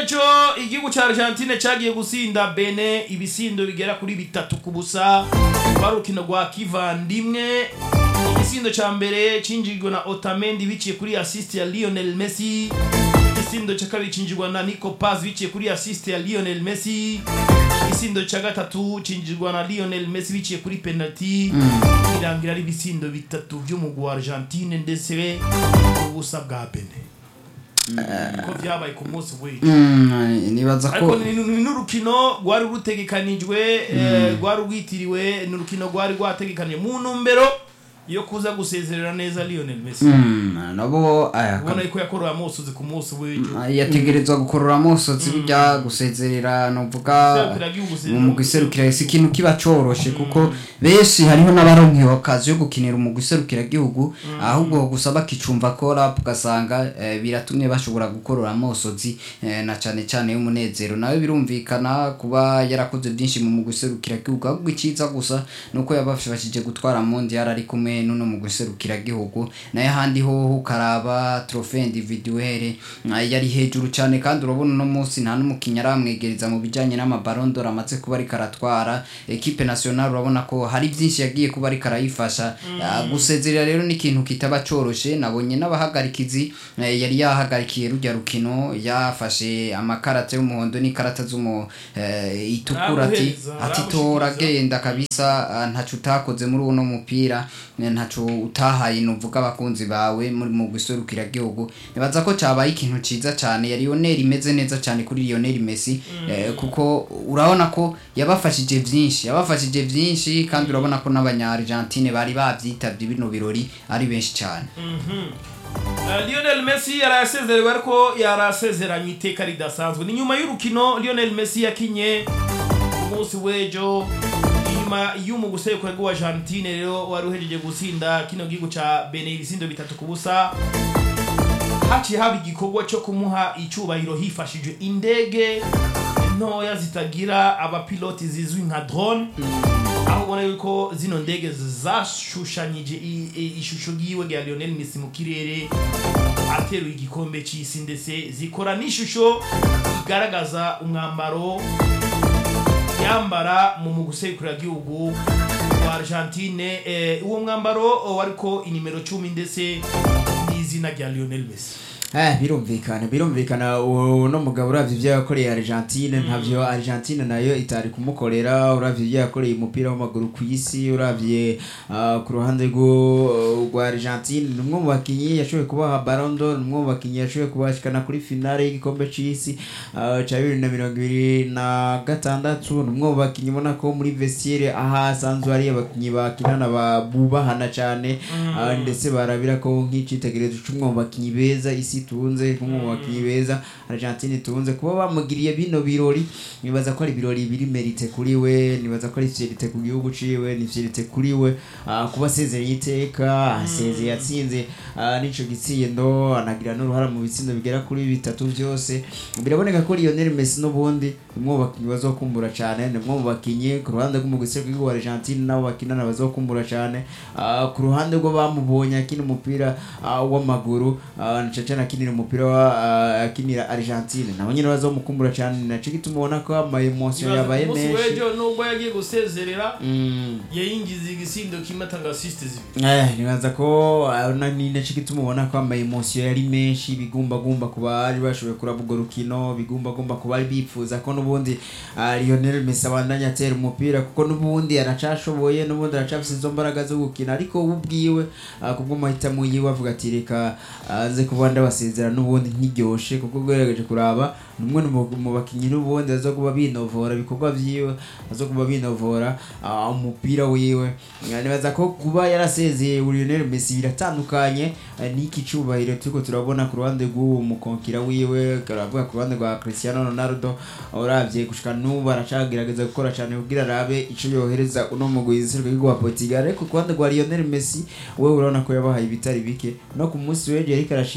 w'ejo igihugu cya argentine cyagiye gusinda bene ibisindo bigera kuri bitatu ku busa rwa rukino rwa kivandimwe igisindo cya mbere cinjirwa na otamendi biciye kuri assist ya lionel messi igisindo cya kabiri cinjirwa na nico paz biciye kuri assist ya lionel messi igisindo cya gatatu cinjirwa na lionel messi biciye kuri penalty irangira ari ibisindo bitatu by'umugwi wa argentine ndetse ubusa bwa bene ko vyabaye ku munsi w'ejo Mm, nibaza ariko ko ni ni n'urukino rwari rutegekanijwe eh, rwari rwitiriwe ni urukino rwari rwategekanije mu ntumbero yo kuza gusezerera neza lionel messi Mm, nabo aya ubona yuko yakoroye amusozi ku munsi w'ejo yategerezwa gukorora amusozi bijya gusezerera novuga Serukira igihugu se- mu mugwi serukira si ikintu kiba coroshe kuko benshi hariho n'abaronkewe akazi yo gukinira umugwi serukira gihugu ahubwo gusa bakicumva ko rap ugasanga eh, biratumye bashobora gukorora amosozi eh, na cane cane y'umunezero nawe birumvikana kuba yarakoze byinshi mu mugwi serukira gihugu ahubwo iciza gusa nuko yabafashije gutwara mondial ari kumwe n'uno mugwi serukira gihugu naye ahandi hoho ukaraba trophée individuelle eh, yari hejuru cyane kandi urabona uno munsi nta n'umukinnyi aramwegereza mu bijyanye n'amabaron d'or amaze kuba ariko aratwara equipe nationale urabona ko hari byinshi yagiye kuba ariko arayifasha Ah, gusezerera rero ni ikintu kitaba coroshe nabonye n'abahagarikizi eh, yari yahagarikiye rujya rukino yafashe amakarata y'umuhondo n'ikarata z'umu eh, itukura ati Aramuhereza, ati aramushikiriza. tora genda kabisa ah, ntaco utakoze muri uno mupira eh, ntaco utahaye nuvuga abakunzi bawe muri mu guserukira gihugu nibaza ko cabaye ikintu ciza cyane ya Lionel imeze neza cyane kuri Lionel Messi eh, kuko urabona ko yabafashije vyinshi yabafashije vyinshi kandi urabona ko n'abanya Argentine bari bavyitavye bino birori ari benshi cyane Eh, lionel messi yarayasezerewe ariko yarasezeranye iteka ridasanzwe ni nyuma y'urukino lionel messi yakinye ku munsi w'ejo inyuma y'umugwi usekura wa argentine rero wari uhejeje gutsinda kino gihugu ca bene ibisindo bitatu ku busa haciye haba igikorwa cyo kumuha icubahiro hifashishije indege ntoya zitagira abapiloti zizwi nka drone aho ubona yuko zino ndege zashushanyije i- i- ishusho yiwe rya lionel messi mu kirere ateruye igikombe c'isi ndetse zikora n'ishusho igaragaza umwambaro yambara mu mugusekura gihugu wa argentine eh, uwo mwambaro wariko inimero cumi ndetse n'izina rya lionel messi Eh, birumvikana birumvikana uno mugabo uravye ivyo yakoreye Argentine ntavyo Argentine nayo itari kumukorera uravye ivyo yakoreye umupira w'amaguru ku isi uravye ah, ku ruhande rwo rwa Argentine ni umwe mu bakinyi yashoboye kubaha Ballon d'Or ni umwe mu bakinyi yashoboye kubashikana kuri finale y'igikombe c'isi ah, ca bibiri na mirongo ibiri na gatandatu ni umwe mu bakinyi ubona ko muri vestiaire aha asanzwe hari abakinyi bakinana ba- bubahana cane ah, ndetse barabira ko nk'icitegererezo c'umwe mu bakinyi beza isi tunze nk'umwe mu bakinyi beza Argentine tunze kuba bamugiriye bino birori nibaza ko ari ibirori biri merite kuri we nibaza ko ari fierite ku gihugu ciwe ni fierite kuri we ah, kuba asezereye iteka asezeye yatsinze ah, n'ico gitsindo anagira n'uruhara mu bitsindo bigera kuri bitatu byose biraboneka ko Lionel Messi n'ubundi ni umwe mu bakinyi bazokumbura cane ni umwe mu bakinyi ku ruhande rw'umugwi w'igihugu wa Argentine nabo bakinana bazokumbura cane Ah, ku ruhande rwo bamubonye akina umupira ah, w'amaguru ah, na cane cane akinira umupira wa ah, akinira Argentine nabo nyene bazomukumbura cane naco gituma ubona ko ama emotion yabaye ku munsi menshi w'ejo nubwo yagiye gusezerera Mm. yayingiza igisindo kimwe atanga assist zibiri Eh, nibaza ko ah, na- ni naco gituma ubona ko ama emotion yari menshi bigumbagumba ku bari bashoboye kuraba urwo rukino bigumbagumba ku bari bipfuza ko n'ubundi ah, Lionel Messi abandanya atera umupira kuko n'ubundi aracashoboye n'ubundi aracafise izo mbaraga zo gukina ariko we ubwiwe ah, kubwo mahitamo yiwe avuga ati reka ah, nze kuba ndabasezera n'ubundi nkiryoshe kuko ugerageje kuraba ni umwe mu- mu bakinyi n'ubundi aza kuba binovora ibikorwa vyiwe aza kuba binovora ah, umupira wiwe Ah, nibaza ko kuba yarasezeye Lionel Messi biratandukanye ah, n'iki cubahiro turiko turabona ku ruhande rw'uwo mukonkira wiwe karavuga ku ruhande rwa Cristiano Ronaldo uravye gushika n'ubu aracagerageza gukora cane kugira arabe ico yohereza uno mugwi w'igihugu wa Portugal ariko ku ruhande rwa Lionel Messi wewe urabona ko yabahaye ibitari bike no ku munsi w'ejo yariko arashimirwa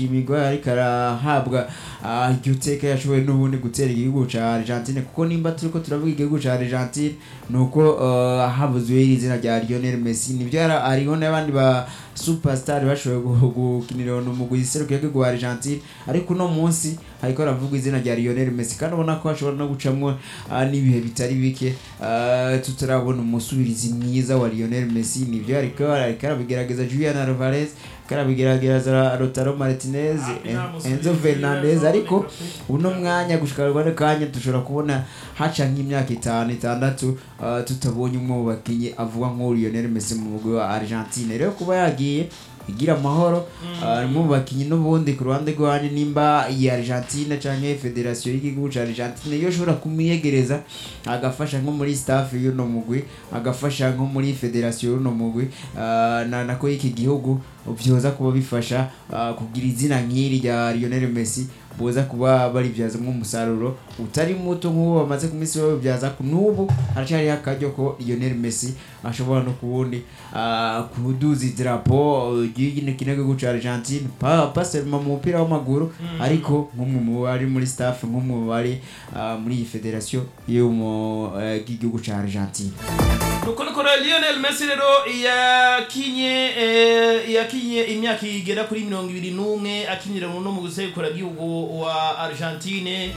ariko arahabwa ah, iryo teka yashoboye n'ubundi gutera igihugu ca Argentine kuko nimba turiko turavuga igihugu ca Argentine nuko uh, habuzwe iri zina rya Lionel Messi nivyo yara- hariho n'abandi ba superstar bashoboye gu- gukinira no mu guserukira igihugu wa Argentine ariko uno munsi hariko haravugwa izina rya Lionel Messi kandi ubona ko hashobora no gucamwo ah, n'ibihe bitari bike ah, tutarabona umusubirizi mwiza wa Lionel Messi nivyo ariko ariko arabigerageza Julian Alvarez karabigerageza Lautaro Martinez Ah, En- nta Enzo musubirizi Fernandez mwiza ariko uboneka pe. uno mwanya gushika rwanda kanya dushobora kubona haca nk'imyaka itanu itandatu ah, tutabonye umwe mu bakinyi avuga nk'uwo Lionel Messi mu mugwi wa Argentine rero kuba yagiye igira amahoro ah, mu bakinyi n'ubundi ku ruhande rwanyu nimba iyi Argentine canke federation y'igihugu ca Argentine yo shobora kumiyegereza agafasha nko muri staff y'uno mugwi agafasha nko muri federation y'uno mugwi ah, na nako y'iki gihugu vyoza kuba bifasha ah, kugira izina nk'iri rya Lionel Messi boza kuba baribyazamo umusaruro utari muto nk'uwo bamaze ku minsi babibyaza ku n'ubu haracyariho akaryo ko Lionel Messi ashobora no kubundi ah, kuduza idarapo ry'igine gihugu ca Argentine pa pas seulement mu mupira w'amaguru ariko nk'umwe mu bari muri staff nk'umwe mu bari ah, muri iyi federation yo mu eh, bw'igihugu ca Argentine nuko nuko rero Lionel Messi rero yakinye eh, yakinye imyaka igera kuri mirongo ibiri n'umwe akinira no mu gusekura gihugu wa Argentine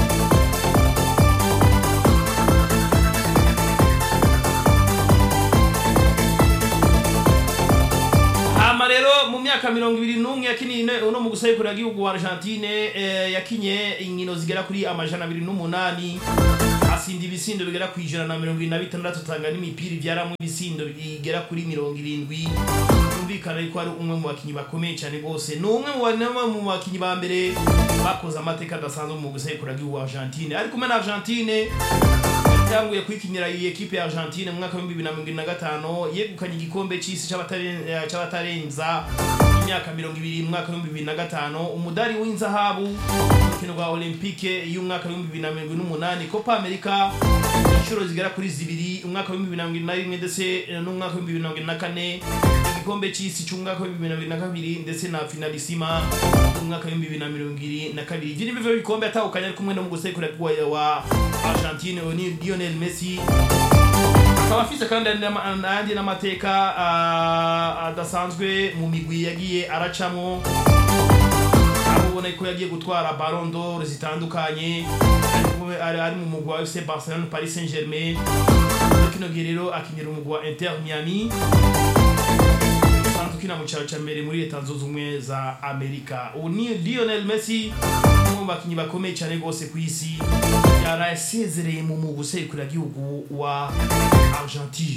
hama rero mu myaka mirongo ibiri n'umwe yakiniye ne- uno mu gusekura gihugu wa Argentine eh, yakinye inkino zigera kuri amajana abiri n'umunani asinda ibisindo bigera ku ijana na mirongo irindwi na bitandatu atanga n'imipira ibyaramo ibisindo bigera kuri mirongo irindwi yumvikana yuko ari umwe mu bakinnyi bakomeye cyane rwose ni umwe mu ba- ni umwe mu bakinnyi ba mbere bakoze amateka adasanzwe mu gusekura gihugu wa Argentine ari kumwe na Argentine yatanguye kwikinira iyi ekipe ya Argentine mu mwaka w'ibihumbi bibiri na mirongo irindwi na gatanu yegukanye igikombe cy'isi c'abataren- eh, c'abatarenza imyaka mirongo ibiri mu mwaka w'ibihumbi bibiri na gatanu umudari w'inzahabu mu rukino rwa olympique y'umwaka w'ibihumbi bibiri na mirongo irindwi n'umunani copa america inshuro zigera kuri zibiri umwaka w'ibihumbi bibiri na mirongo irindwi na rimwe ndetse eh, n'umwaka w'ibihumbi bibiri na mirongo irindwi na kane igikombe cy'isi cy'umwaka w'ibihumbi bibiri na mirongo irindwi na kabiri ndetse na finalisima umwaka w'ibihumbi bibiri na mirongo irindwi na kabiri ibyo ni bivyo bikombe atahukanye ari kumwe no mu gusekura wa- wa Argentine uwo ni Lionel Messi akaba afise kandi n'ama- n'ayandi n'amateka ah, adasanzwe mu migwi yagiye aracamwo aho ubona ko yagiye gutwara Ballon d'Or zitandukanye ari kumwe- ari ari mu mugwi wa FC Barcelona Paris Saint-Germain muri kino gihe rero akinira umugwi wa Inter Miami usanzwe ukina mu cyaro cya mbere muri leta zunze ubumwe za amerika ubu ni lionel messi umwe mu bakinnyi bakomeye cyane rwose ku isi yarasezereye mu mu gusekura gihugu wa argentine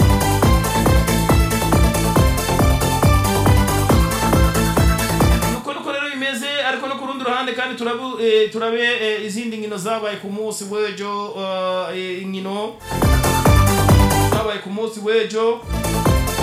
nuko nuko rero bimeze ariko no ku rundi ruhande kandi turabu, eh, turabe eh, izindi nkino zabaye ku munsi w'ejo eh, inkino zabaye ku munsi w'ejo